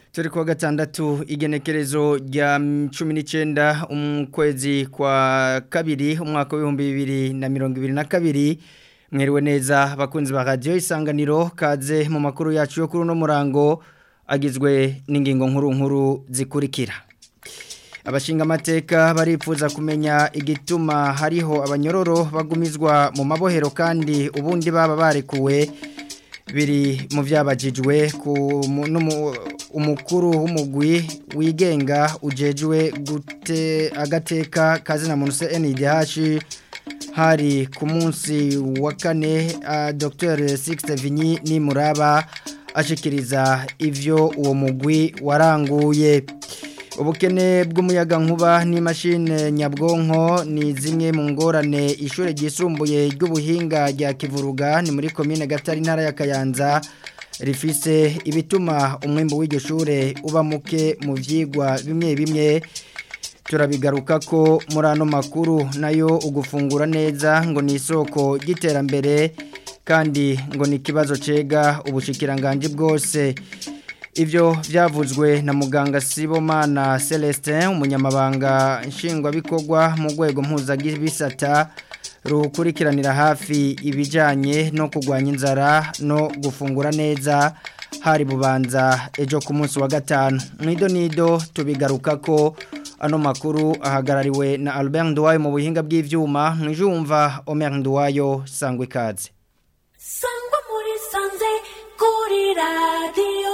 turi kuwa gatandatu igenekerezo rya cumi n'icyenda ukwezi kwa kabiri umwaka w'ibihumbi bibiri na mirongo ibiri na kabiri mwiriwe neza abakunzi ba radiyo isanganiro kaze mu makuru yacu yo kuri uno murango agizwe n'ingingo nkuru nkuru zikurikira abashinga amateka baripfuza kumenya igituma hariho abanyororo bagumizwa mu mabohero kandi ubundi baba barekuwe biri mu byabajijwe ku umukuru w'umugwi wigenga ujejwe gute agateka kazina muntu se NIDH hari ku munsi wa kane Dr Sixte Vinyi ni muraba ashikiriza ivyo uwo mugwi waranguye ubukene bw'umuyaga nkuba n'imashini nyabwonko ni zimwe mu ngorane ishuri ryisumbuye ry'ubuhinga rya kivuruga ni muri komine gatari intara ya kayanza rifise ibituma umwembe w'iryo shure uba muke mu byigwa bimwe bimwe turabigaruka ko muri ano makuru nayo ugufungura neza ngo ni isoko ry'iterambere kandi ngo ni ikibazo cega ubushikiranganje bwose Ibyo byavuzwe na muganga Sibomana Celestin umunyamabanga nshingwabikorwa mu rwego mpuzabisata rukurikiranira hafi ibijyanye no kurwanya inzara no gufungura neza hari bubanza ejo ku munsi wa gatanu nido nido tubigaruka ko ano makuru ahagarariwe na Albert Nduwayo mu buhinga bw'ibyuma mwijumva Omer Nduwayo sangwa ikaze sangwa muri sanze kuri radiyo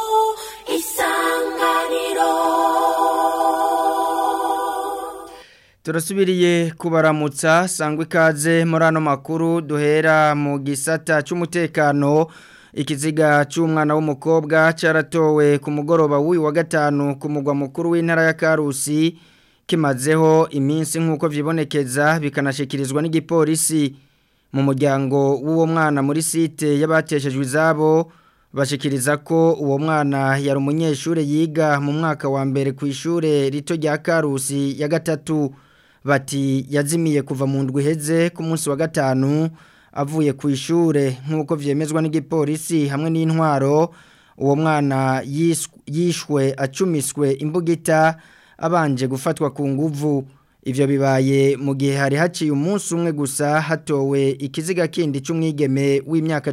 isanganiro turasubiriye kubaramutsa sangwa ikaze muri ano makuru duhera mu gisata cy'umutekano ikiziga cy'umwana w'umukobwa cyaratowe ku mugoroba w'uyu wa gatanu ku mugwa mukuru w'intara ya karusi kimazeho iminsi nk'uko byibonekeza bikanashyikirizwa n'igipolisi mu muryango w'uwo mwana muri site y'abateshejwe izabo bashikiriza ko uwo mwana yari umunyeshuri yiga mu mwaka wa mbere ku ishuri rito rya karusi ya gatatu bati yazimiye kuva mu ndwi iheze ku munsi wa gatanu avuye ku ishuri nk'uko byemezwa n'igipolisi hamwe n'intwaro uwo mwana yishwe acumiswe imbugita abanje gufatwa ku nguvu Ivyo bibaye mu gihe hari haciye umunsi umwe gusa hatowe ikiziga kindi cy'umwigeme w'imyaka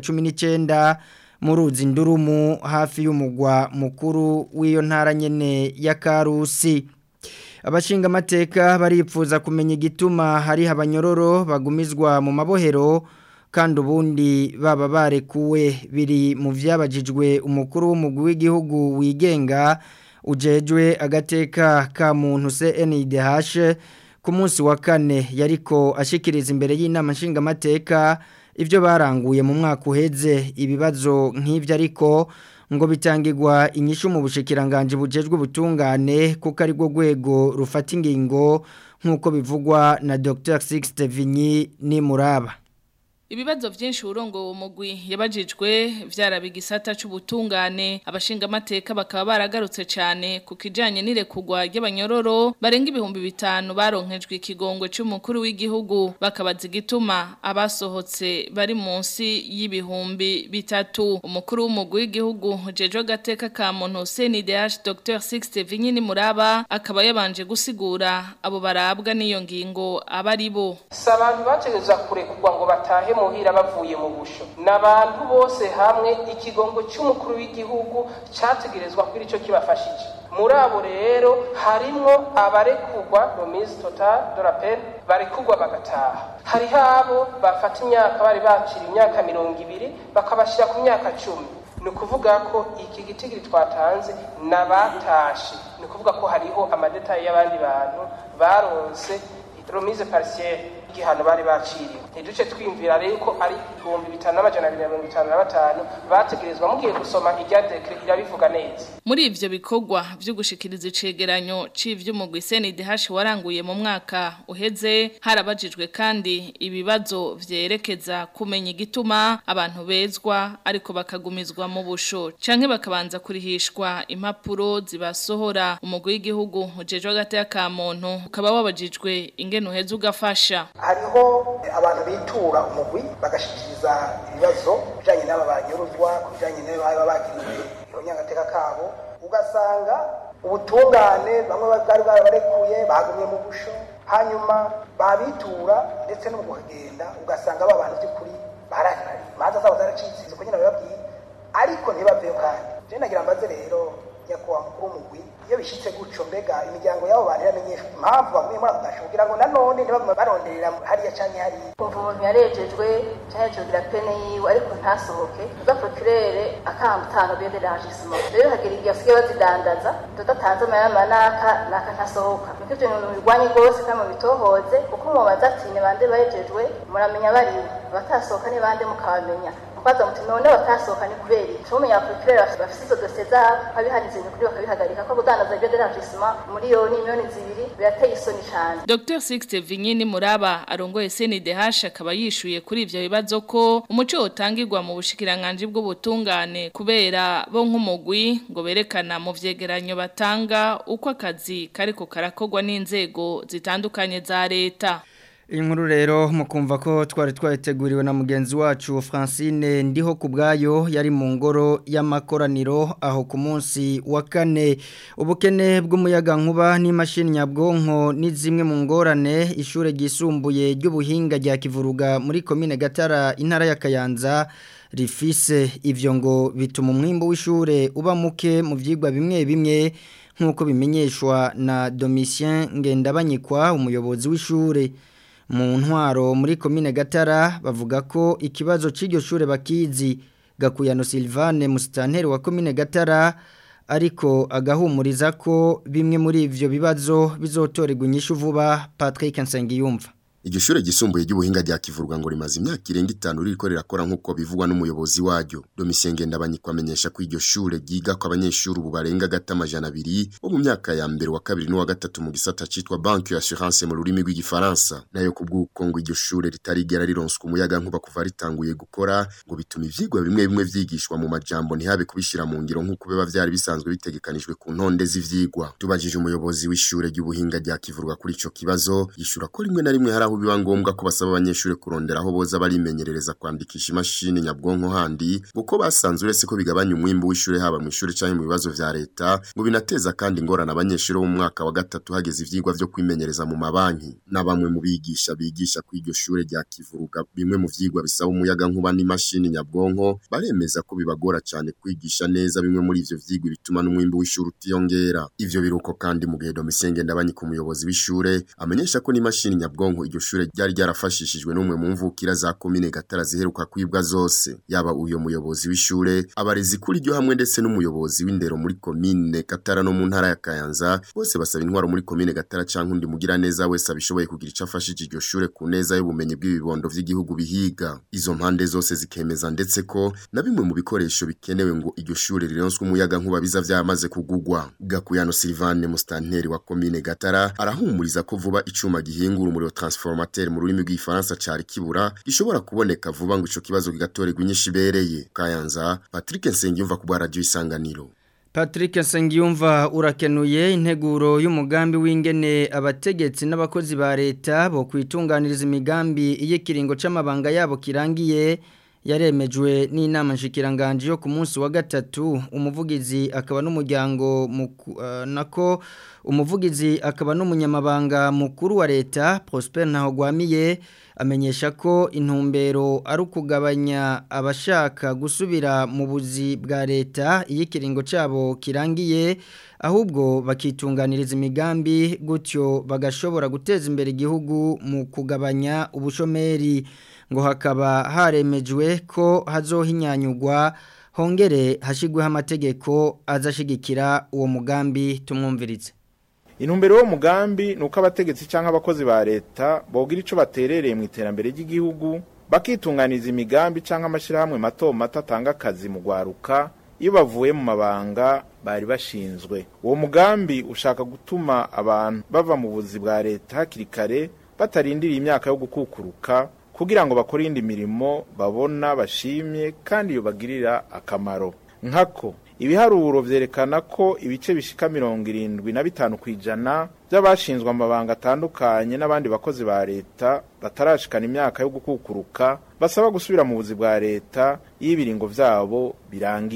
19 mu ruzi ndurumu hafi y'umugwa mukuru w'iyo ntara nyene ya Karusi. Abashinga amateka baripfuza kumenya igituma hari abanyororo bagumizwa mu mabohero kandi ubundi baba barekuwe biri mu vyabajijwe umukuru w'umugwi w'igihugu wigenga ujejwe agateka ka muntu CNDH ku munsi wa kane yariko ashikiriza imbere y'inama nshingamateka ibyo baranguye mu mwaka uheze ibibazo nk'ibyo ariko ngo bitangirwa inyishu mu bushikiranganje bujejwe ubutungane kuko ari rwo rwego rufata ingingo nk'uko bivugwa na Dr Sixte Vinyi ni muraba Ibibazo vyinshi urongo uwo mugwi yabajijwe vyarabigisata c'ubutungane abashinga amateka bakaba baragarutse cyane ku kijanye n'irekugwa ry'abanyororo barenga ibihumbi bitanu baronkejwe ikigongwe c'umukuru w'igihugu bakabaza igituma abasohotse bari munsi y'ibihumbi bitatu umukuru w'umugwi w'igihugu jejo gateka ka muntu CNDH Dr Sixte Vinyini Muraba akaba yabanje gusigura abo barabwa n'iyo ngingo abari bo sabantu bategeza kurekugwa ngo batahe muhira bavuye mu busho n'abantu bose hamwe ikigongo cy'umukuru w'igihugu cyategerezwa kuri icyo kibafashije muri abo rero harimwo abarekugwa romise total de la peine barekugwa bagataha hariho abo bafata imyaka bari bacira imyaka mirongo ibiri bakabashyira ku myaka cumi ni ukuvuga ko iki gitigiri twatanze n'abatashe ni ukuvuga ko hariho amadetayi y'abandi bantu baronse romise parisiere igihano bari baciriwe ntiduce twimvira rero ko ari ibihumbi bitanu n'amajana abiri na mirongo itanu na batanu bategerezwa mugiye gusoma irya dekre irabivuga neza muri ivyo bikorwa vyo gushikiriza icegeranyo c'ivy'umugwi CNDH waranguye mu mwaka uheze harabajijwe kandi ibibazo vyerekeza kumenya igituma abantu bezwa ariko bakagumizwa mu busho canke bakabanza kurihishwa impapuro zibasohora umugwi w'igihugu ujejwe hagati ya muntu ukaba wabajijwe ingene uheze ugafasha hariho abantu bitura umugwi bagashikiriza ibibazo bijanye n'aba banyuruzwa ku bijanye n'aba bagiriwe nyangateka kabo ugasanga ubutungane bamwe bari barabarekuye bagumye mu busho hanyuma babitura ndetse no mu kuhagenda ugasanga ba bantu by'ukuri barahari imanza zabo zaracitse izo nyine bababwiye ariko ntibaveyo kandi je nagira mbaze rero nyakubahwa mukuru w'umugwi iyo bishitse gutyo mbega imiryango y'abo bantu iramenyeshwa impamvu bagumye muri ako gasho kugira ngo nanone ntibagume baronderera hariya canke hariya kumva umuntu yarejejwe canke yogira pene yiwe ariko ntasohoke ubwa procurere akamutanga bederangisima rero hagira igihe basigaye bazidandaza tudatanze amayama naka naka ntasohoka niko ivyo bintu birwanye rwose kandi mubitohoze kuko mubaza ati ni bande barejejwe muramenya bariwe abatasohoka ni bande mukabamenya kwaza muti none batasohoka ni kubera iki tumenya procureur bafise izo dosiye zabo babihanize kuri bakabihagarika ko kudandaza ibyo derangissement muri yo ni miliyoni zibiri birateye isoni cyane Dr Sixte Vinyini Muraba arongoye CNDH akaba yishuye kuri ivyo bibazo ko umuco utangirwa mu bushikiranganje bw'ubutungane kubera bo nk'umugwi ngo berekana mu vyegeranyo batanga uko akazi kariko karakogwa n'inzego zitandukanye za leta Inkuru rero mukumva ko twari twateguriwe na mugenzi wacu Francine ndiho kubgayo yari mu ngoro y'amakoraniro aho ku munsi wa kane ubukene bw'umuyaga nkuba n'imashini nyabwonko ni zimwe mu ngorane ishure ryisumbuye ry'ubuhinga rya Kivuruga muri commune Gatara intara ya Kayanza rifise ivyo ngo bituma umwimbo w'ishure uba muke mu vyigwa bimwe bimwe nkuko bimenyeshwa na Domitien Ngendabanyikwa umuyobozi w'ishure mu ntwaro muri komine gatara bavuga ko ikibazo cy'iryo shure bakizi gakuyano Silvane musitanteri wa komine gatara ariko agahumuriza ko bimwe muri ivyo bibazo bizotorerwa inyishu vuba Patrick Nsengiyumva Iryo shure gisumbuye ry'ubuhinga rya kivurwa ngo rimaze imyaka irenga itanu ririko rirakora nkuko bivugwa n'umuyobozi waryo. Domitien Ngendabanyiko amenyesha ko iryo shure ryiga ko abanyeshuri ubu barenga gata amajana abiri bo mu myaka ya mbere wa kabiri n'uwa gatatu mu gisata citwa Banque Assurance mu rurimi rw'igifaransa. Nayo kubw'uko ngo iryo shure ritarigera rironswa umuyaga nkuba kuva ritanguye gukora ngo bituma ivyigwa bimwe bimwe vyigishwa mu majambo ntihabe kubishira mu ngiro nkuko biba vyari bisanzwe bitegekanijwe ku ntonde z'ivyigwa. Tubajije umuyobozi w'ishure ry'ubuhinga rya kivurwa kuri ico kibazo yishura ko rimwe na rimwe hari aho biba ngombwa ko basaba abanyeshuri kurondera aho boza barimenyerereza kwandikisha imashini nyabwonko handi kuko basanze uretse ko bigabanya umwimbu w'ishure haba mu ishure canke mu bibazo vya leta ngo binateza kandi ingorane abanyeshuri bo mu mwaka wa gatatu hageze ivyigwa vyo kwimenyereza mu mabanki na bamwe mu bigisha bigisha ku iryo shure rya Kivuruga bimwe mu vyigwa bisaba umuyaga nkuba n'imashini nyabwonko baremeza ko bibagora cyane kwigisha neza bimwe muri ivyo vyigwa bituma n'umwimbu w'ishure utiyongera ivyo biruko kandi mu gihe Domisenge ndabanye ku muyobozi w'ishure amenyesha ko n'imashini nyabwonko iryo shure ryari ryarafashishijwe n'umwe mu mvukira za komine Gatara ziheruka kwibwa zose yaba uyo muyobozi w'ishure abarezi kuri ryo hamwe ndetse n'umuyobozi w'indero muri komine Gatara no mu ntara ya Kayanza bose basaba intwaro muri komine Gatara canke undi mugira neza wese abishoboye kugira ico afashije iryo shure ku neza y'ubumenyi bw'ibibondo vy'igihugu bihiga izo mpande zose zikemeza ndetse ko na bimwe mu bikoresho bikenewe ngo iryo shure rironswe umuyaga nkuba biza vyamaze kugugwa Gakuyano Silvane mustanteri wa komine Gatara arahumuriza ko vuba icuma gihingura umuriro transformateur mu rurimi rw'ifaransa cari kibura gishobora kuboneka vuba ngo ico kibazo kigatorerwa inyinshi ibereye Kayanza Patrick Nsengiyumva ku bwa radio isanganiro Patrick Nsengiyumva urakenuye integuro y'umugambi w'ingene abategetsi n'abakozi ba leta bo kwitunganiriza imigambi y'ikiringo c'amabanga yabo kirangiye yaremejwe n'inama nshikiranganje yo ku munsi wa gatatu umuvugizi akaba n'umuryango uh, nako umuvugizi akaba n'umunyamabanga mukuru wa leta Prosper Ntahogwamiye amenyesha ko intumbero ari ukugabanya abashaka gusubira mu buzi bwa leta iyo ikiringo cyabo kirangiye ahubwo bakitunganiriza imigambi gutyo bagashobora guteza imbere igihugu mu kugabanya ubushomeri ngo hakaba haremejwe ko hazohinyanyugwa hongere hashigweho amategeko azashigikira uwo mugambi tumwumviritse intumbero yo mugambi nuko abategetsi cyangwa abakozi ba leta bogira ico baterereye mu iterambere ry'igihugu bakitunganiza imigambi cyangwa amashirahamwe mato mato atanga akazi mu gwaruka iyo bavuye mu mabanga bari bashinzwe uwo mugambi ushaka gutuma abantu bava mu buzi bwa leta hakiri kare batarindiriye imyaka yo gukukuruka kugira ngo bakore indi mirimo babona bashimye kandi iyo bagirira akamaro nkako ibiharuro vyerekana ko ibice bishika mirongo irindwi na bitanu kw'ijana by'abashinzwe amabanga atandukanye n'abandi bakozi ba leta batarashikana imyaka yo gukukuruka basaba gusubira mu buzi bwa leta iyo ibiringo vyabo birangiye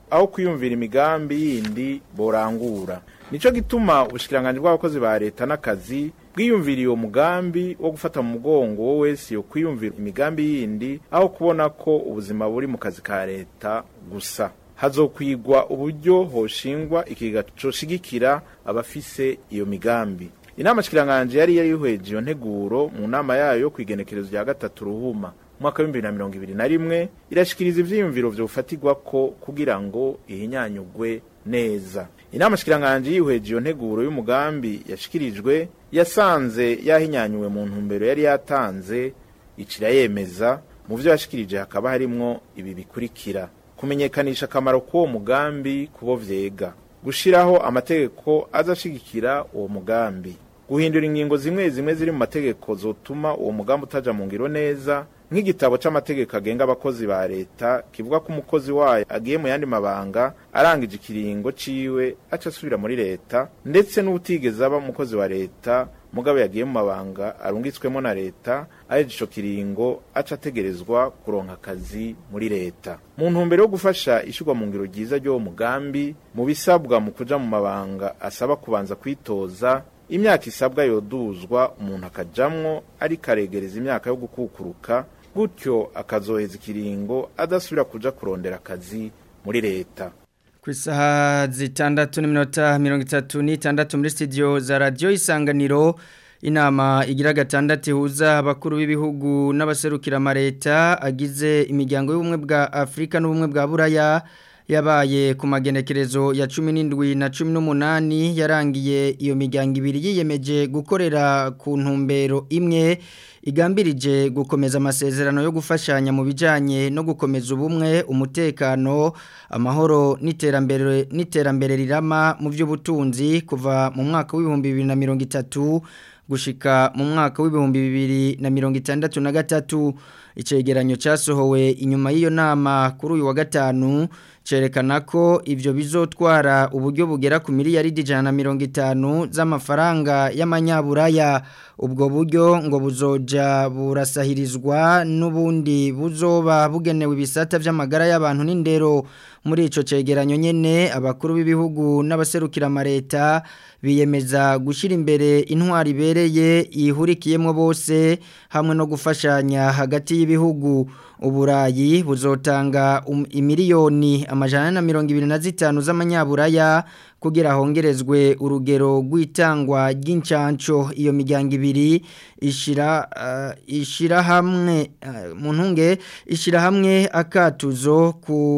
aho kwiyumvira imigambi yindi borangura nico gituma ubushikiranganje bw'abakozi ba leta n'akazi bwiyumviriye uwo mugambi wo gufata mu mugongo wo wese yo kwiyumvira imigambi yindi aho kubona ko ubuzima buri mu kazi ka leta gusa hazokwigwa uburyo hoshingwa ikiga coshigikira abafise iyo migambi inama shikiranganje yari yarihweje iyo nteguro mu nama yayo yo kwigenekerezo rya gatatu ruhuma mwaka w'ibihumbi na mirongo ibiri na rimwe irashikiriza ivyiyumviro vyofatirwa ko kugira ngo ihinyanyugwe neza inama shikiranganje yihweje iyo nteguro y'umugambi yashikirijwe yasanze yahinyanyuwe mu ntumbero yari yatanze icira yemeza mu vyo yashikirije hakaba harimwo ibi bikurikira kumenyekanisha akamaro k'uwo mugambi kubo vyega gushiraho amategeko azashigikira uwo mugambi guhindura ingingo zimwe zimwe ziri mu mategeko zotuma uwo mugambi utaja mu ngiro neza nk'igitabo c'amategeko agenga abakozi ba leta kivuga ko umukozi wayo agiye mu yandi mabanga arangije ikiringo ciwe aca asubira muri leta ndetse n'ubutigeze aba umukozi wa leta mugabo yagiye mu mabanga arungitswemo na leta aheje ico kiringo aca ategerezwa kuronka akazi muri leta mu ntumbero yo gufasha ishirwa mu ngiro ryiza ry'uwo mugambi mu bisabwa mu kuja mu mabanga asaba kubanza kwitoza imyaka isabwa yoduzwa umuntu akajamwo ariko aregereza imyaka yo gukukuruka gutyo akazoheza ikiringo adasubira kuja kurondera akazi muri leta ku isaha zitandatu n'iminota mirongo itatu n'itandatu muri studio za radiyo isanganiro inama igira gatandatu ihuza abakuru b'ibihugu n'abaserukira amareta agize imiryango y'ubumwe bwa afurika n'ubumwe bwa buraya yabaye ku magenekerezo ya cumi n'indwi na cumi n'umunani yarangiye iyo miryango ibiri yiyemeje gukorera ku ntumbero imwe igambirije gukomeza amasezerano yo gufashanya mu bijyanye no gukomeza ubumwe umutekano amahoro n'iterambere n'iterambere rirama mu by'ubutunzi kuva mu mwaka w'ibihumbi bibiri na mirongo itatu gushika mu mwaka w'ibihumbi bibiri na mirongo itandatu na gatatu icegeranyo cyasohowe inyuma y'iyo nama kuri uyu wa gatanu cerekana ko ivyo bizotwara uburyo bugera ku miliyaridi ijana na mirongo itanu z'amafaranga y'amanyaburaya ubwo buryo ngo buzoja burasahirizwa n'ubundi buzoba bugenewe ibisata vy'amagara y'abantu n'indero muri ico cegeranyo nyene abakuru b'ibihugu n'abaserukira amareta biyemeza gushyira imbere intwari ibereye yihurikiyemo bose hamwe no gufashanya hagati y'ibihugu uburayi buzotanga um, imiliyoni amajana na mirongo ibiri na zitanu z'amanyaburaya kugira hongerezwe urugero rw'itangwa ry'incanco iyo miryango ibiri ishira uh, ishira hamwe uh, mu ntunge ishira hamwe akatuzo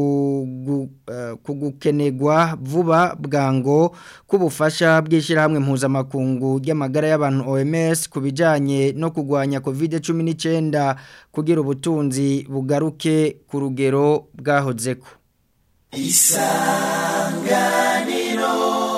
ku uh, kugukenegwa vuba bwango kubufasha bwishira hamwe mpuzamakungu ry'amagara y'abantu OMS kubijanye no kugwanya COVID-19 kugira ubutunzi bugaruke ku rugero bwahozeko isanganiro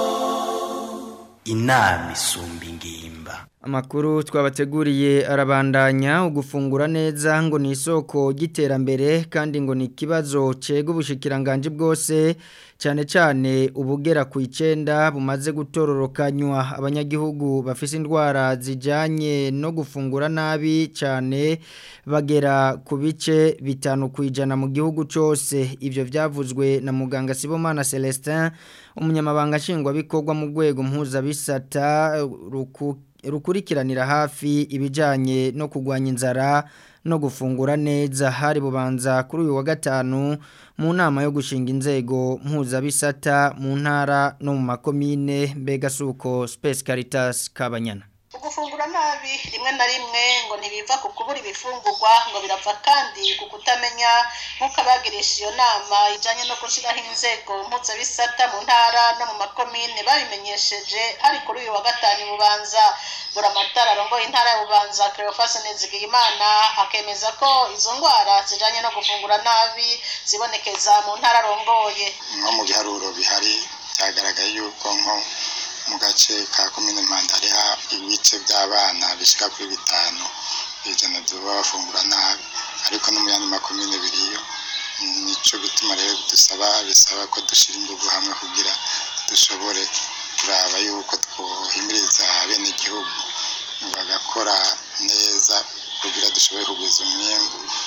inama isumba ingimba Amakuru twabateguriye arabandanya ugufungura neza ngo ni isoko ry'iterambere kandi ngo ni ikibazo cega ubushikiranganje bwose cyane cyane ubugera ku icenda bumaze gutororokanywa abanyagihugu bafise indwara zijanye no gufungura nabi cyane bagera ku bice bitanu ku ijana mu gihugu cyose ivyo vyavuzwe na muganga Sibomana Celestin umunyamabanga nshingwabikorwa mu rwego mpuzabisata ruku rukurikiranira hafi ibijyanye no kurwanya inzara no gufungura neza hari bubanza kuri uyu wa gatanu mu nama yo gushinga inzego mpuzabisata mu ntara no mu makomine mbega suko Space Caritas Kabanyana ugufungura nabi rimwe na rimwe ngo ntibiva ku kubura ibifungurwa ngo birava kandi ku kutamenya nk'uko abagirisha iyo nama ijyanye no gushyiraho inzego mpuzabisata mu ntara no mu makomine babimenyesheje hari kuri uyu wa gatanu bubanza buramatara arongoye intara ya bubanza Cleophas Nizigiyimana akemeza ko izo ndwara zijyanye no gufungura nabi zibonekeza mu ntara arongoye nko mu biharuro bihari byagaragaye yuko nko mu gace ka komine mpanda hariho ibice by'abana bishyika kuri bitanu ijana baba bafungura nabi ariko no mu yandi makomine biriyo nicyo bituma rero dusaba bisaba ko dushyira ingufu hamwe kugira dushobore kuraba yuko twohimiriza bene igihugu bagakora neza kugira dushobore kugwiza umwembu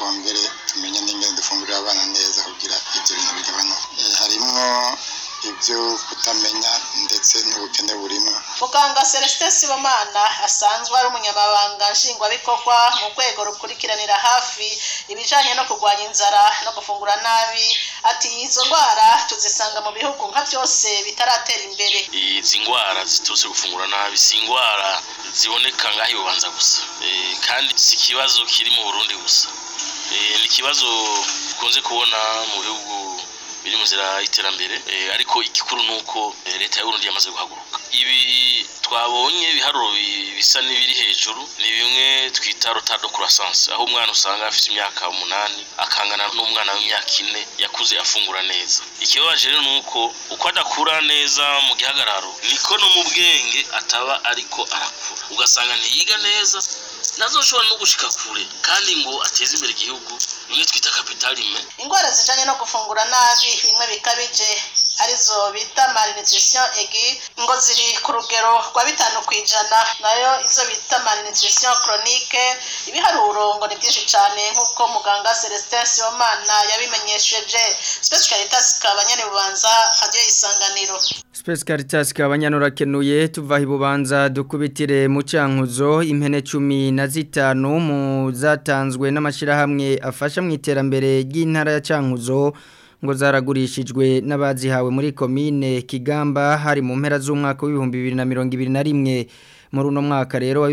twongere tumenye n'ingene dufungurira abana neza kugira ibyo bintu bigabanuke Eh, harimwo ibyo kutamenya ndetse n'ubukene burimo muganga celestin sibomana asanzwe ari umunyamabanga nshingwabikorwa mu rwego rukurikiranira hafi ibijanye no kurwanya inzara no gufungura nabi ati izo ndwara tuzisanga mu bihugu nka byose bitaratera imbere izi ndwara ziturutse gufungura nabi si indwara ziboneka ngaho ibubanza gusa Eh, kandi si ikibazo kiri mu burundi gusa Eh, ni ikibazo dukunze kubona mu bihugu biri mu nzira y'iterambere Eh, ariko igikuru ni uko eh, leta y'uburundi yamaze guhaguruka ibi twabonye ibiharuro bi- bisa n'ibiri hejuru ni bimwe twita retard de croissance aho umwana usanga afite imyaka umunani akangana n'umwana w'imyaka ine yakuze afungura neza ikibabaje rero ni uko uko adakura neza mu gihagararo niko no mu bwenge ataba ariko arakura ugasanga ntiyiga neza nazoshobora no gushika kure kandi ngo ateze imbere igihugu bimwe twita capitalime indwara zijanye no gufungura nabi bimwe bikabije arizo bita malnutrition egi ngo ziri ku rugero rwa bitanu ku ijana nayo izo bita malnutrition chronique ibiharuro ngo ni byinshi cyane nk'uko muganga celestin sibomana yabimenyesheje space caritas kabanyane bubanza radio isanganiro Space Caritas kabanyanura kenuye tuva ibubanza dukubitire mu cankuzo impene 15 mu zatanzwe n'amashirahamwe afasha mu iterambere ry'intara ya cankuzo ngo zaragurishijwe n'abazihawe muri komine Kigamba hari mu mpera z'umwaka w'ibihumbi 2021 muri uno mwaka rero wa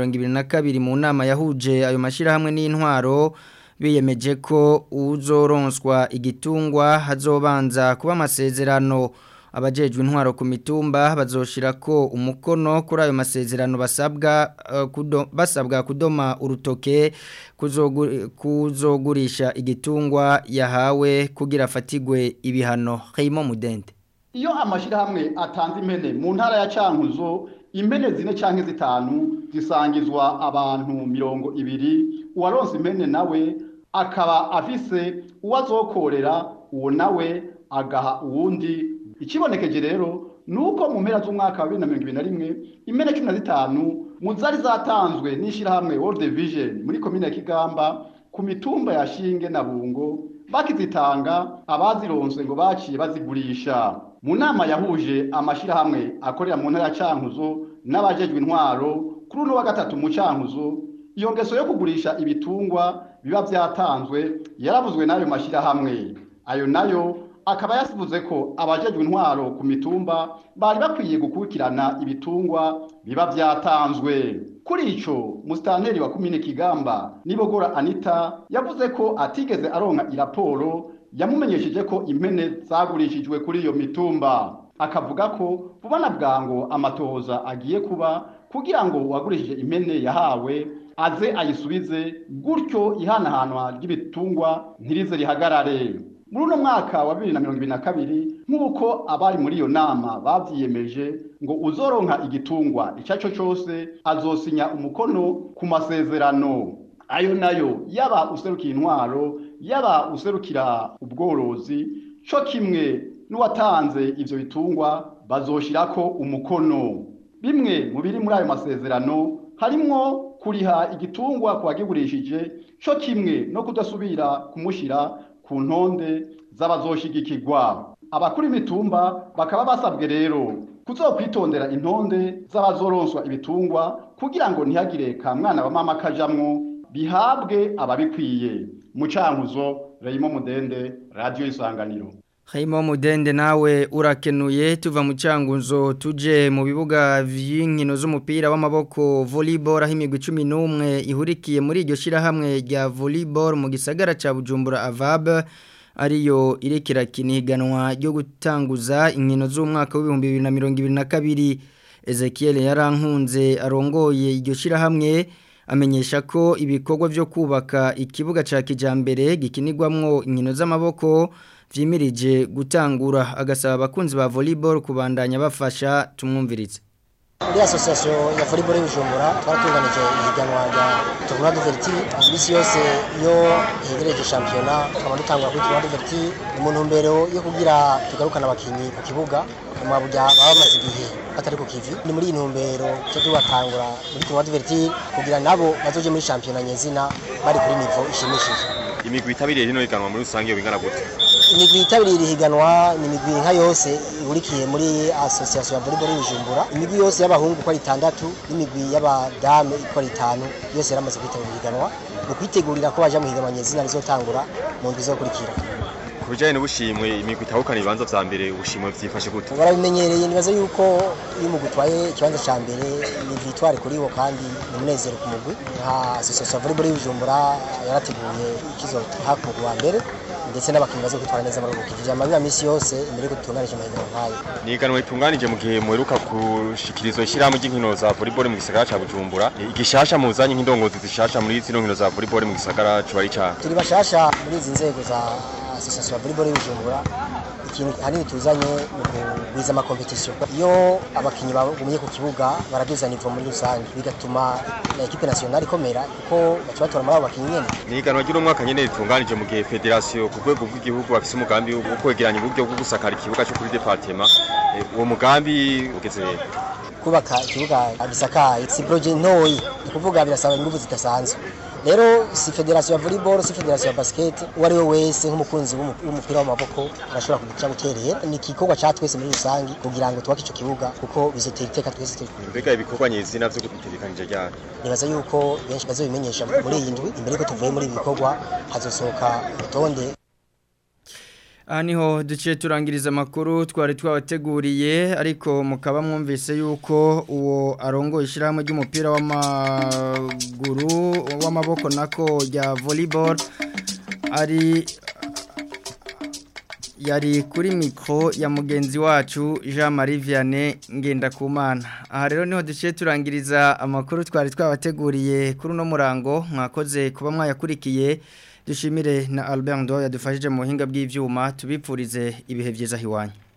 2022 mu nama yahuje ayo mashirahamwe n'intwaro biyemeje ko uzoronswa igitungwa hazobanza kuba amasezerano abajejwe intwaro ku mitumba bazoshira ko umukono kuri ayo masezerano basabwa uh, kudo, basabwa kudoma urutoke kuzogu- kuzogurisha igitungwa yahawe kugira afatigwe ibihano Raymond Mudende Iyo amashirahamwe atanze impene mu ntara ya Cankuzo impene zine canke zitanu zisangizwa abantu mirongo ibiri uwaronse impene nawe akaba afise uwazokorera uwo nawe agaha uwundi ikibonekeje rero nuko mu mpera z'umwaka wa 2021 impene 15 mu zari zatanzwe n'ishirahamwe World Vision muri komine ya Kigamba ku mitumba ya Shinge na Bungo bakizitanga abazironse ngo baciye bazigurisha mu nama yahuje amashirahamwe akorera mu ntara ya Cankuzo n'abajejwe intwaro kuri uno wa gatatu mu Cankuzo iyo ngeso yo kugurisha ibitungwa biba vyatanzwe yaravuzwe n'ayo mashirahamwe ayo nayo akaba yasivuze ko abajejwe intwaro ku mitumba bari bakwiye gukurikirana ibitungwa biba vyatanzwe kuri ico musitanteri wa komine Kigamba Nibogora Anita yavuze ko atigeze aronka iraporo yamumenyesheje ko impene zagurishijwe kuri iyo mitumba akavuga ko vuba na bwango amatohoza agiye kuba kugira ngo uwagurishije impene yahawe aze ayisubize gutyo ihanahanwa ry'ibitungwa ntirize rihagarare muri uno mwaka wa bibiri na mirongo ibiri na kabiri nk'uko abari muri iyo nama bavyiyemeje ngo uzoronka igitungwa icyo ari cyo cyose azosinya umukono ku masezerano ayo nayo yaba userukira intwaro yaba userukira ubworozi cyo kimwe n'uwatanze ivyo bitungwa bazoshirako umukono bimwe mu biri muri ayo masezerano harimwo kuriha igitungwa ku wagigurishije cyo kimwe no kudasubira kumushira ku ntonde z'abazoshigikirwa abakuru imitumba bakaba basabwe rero kuzokwitondera intonde z'abazoronswa ibitungwa kugira ngo ntihagire ka mwana wa mama kajamwo bihabwe ababikwiye mucankuzo Raymond Mudende Radio Isanganiro Haimo Mudende nawe urakenuye tuva mu cangunzo tuje mu bibuga vy'inkino z'umupira w'amaboko volleyball aho imigwi 11 ihurikiye muri iryo shirahamwe rya volleyball mu gisagara ca Bujumbura Avab ariyo irekera kiniganwa ryo gutanguza inkino z'umwaka w'ibihumbi bibiri na mirongo ibiri na kabiri Ezekiel yarankunze arongoye iryo shirahamwe amenyesha ko ibikorwa byo kubaka ikibuga ca kijambere gikinirwamwo inkino z'amaboko vyimirije gutangura agasaba abakunzi ba volleyball kubandanya bafasha tumwumviritse muri association ya volleyball y'Ubujumbura twaratunganije ihiganwa rya tournoi de vertige imisi yose iyo hegereje shampiyona tukaba dutangura kuri tournoi de vertige ni mu ntumbero yo kugira tugarukana abakinyi ku kibuga nyuma burya baba bamaze igihe batari ku kivi ni muri iyi ntumbero cyo tubatangura muri tournoi de vertige kugira nabo bazoje muri shampiyona nyezina bari kuri nivo ishimishije imigwi itabiriye rino higanwa muri rusange yo bingana gute imigwi yitabiriye iri higanwa ni imigwi nka yose ihurikiye muri association ya volleyball y'Ibujumbura imigwi yose y'abahungu uko ari itandatu n'imigwi y'abadame uko ari itanu yose yaramaze kwitabira higanwa mu kwitegurira ko baja mu higanwa nyezina rizotangura mu ndwi izokurikira ku bijyanye n'ubushimwe imigwi itahukana ibibanza vya mbere ubushimwe vyifashe gute barabimenyereye nibaza yuko iyo umugwi utwaye ikibanza ca mbere ni victoire kuri bo kandi ni umunezero ku mugwi nka association ya volleyball y'Ibujumbura yarateguye ikizoha ku mugwi wa mbere ndetse n'abakinnyi bazo kwitwara neza muri ubu kivya amabiba misi yose imbere yuko dutunganije amahiganwa nk'ayo ni iganwa ritunganije mu gihe muheruka gushikirizwa ishyirahamwe ry'inkino za volleyball mu gisagara ca bujumbura igishasha muzanye nk'indongozi zishasha muri zino nkino za volleyball mu gisagara cuba ari caha turi bashasha muri izi nzego za association ya volleyball y'Ibujumbura ikintu hanini tuzanye mu kugwiza amakompetisiyo iyo abakinnyi bagumye ku kibuga baraduza nivo muri rusange bigatuma na ekipe nationale ikomera kuko baca batora muri abo bakinnyi nyene ni iganwa ry'umwaka nyene ritunganije mu gihe federasiyo ku rwego rw'igihugu bafise umugambi wo kwegeranya uburyo bwo gusakara ikibuga cyo kuri departement Eh, uwo mugambi ugeze hehe kubaka ikibuga gisakaye si projet ntoyi ni kuvuga birasaba ingufu zidasanzwe rero si federasiyo ya volleyball si federasiyo ya basket uwo ari we wese nk'umukunzi w'umu- w'umupira w'amaboko arashobora kugira guterera ni igikorwa ca twese muri rusange kugira ngo twubake ico kibuga kuko bizotera iteka twese turi kumwe. mbega ibikorwa nyezina vyo gutegekanije ryari nibaza yuko benshi bazobimenyesha muri iyi ndwi imbere yuko tuvuye muri ibi bikorwa hazosohoka urutonde aha niho duciye turangiriza amakuru twari twabateguriye ariko mukaba mwumvise yuko uwo arongoye ishyirahamwe ry'umupira w'amaguru w'amaboko nako rya volleyball ari yari kuri mikoro ya mugenzi wacu jean marie vianney ngendakumana aha rero niho duciye turangiriza amakuru twari twabateguriye kuri uno murango mwakoze kuba mwayakurikiye dushimire na albert ndo yadufashije mu buhinga bw'ibyuma tubipfurize ibihe byiza hiwanyu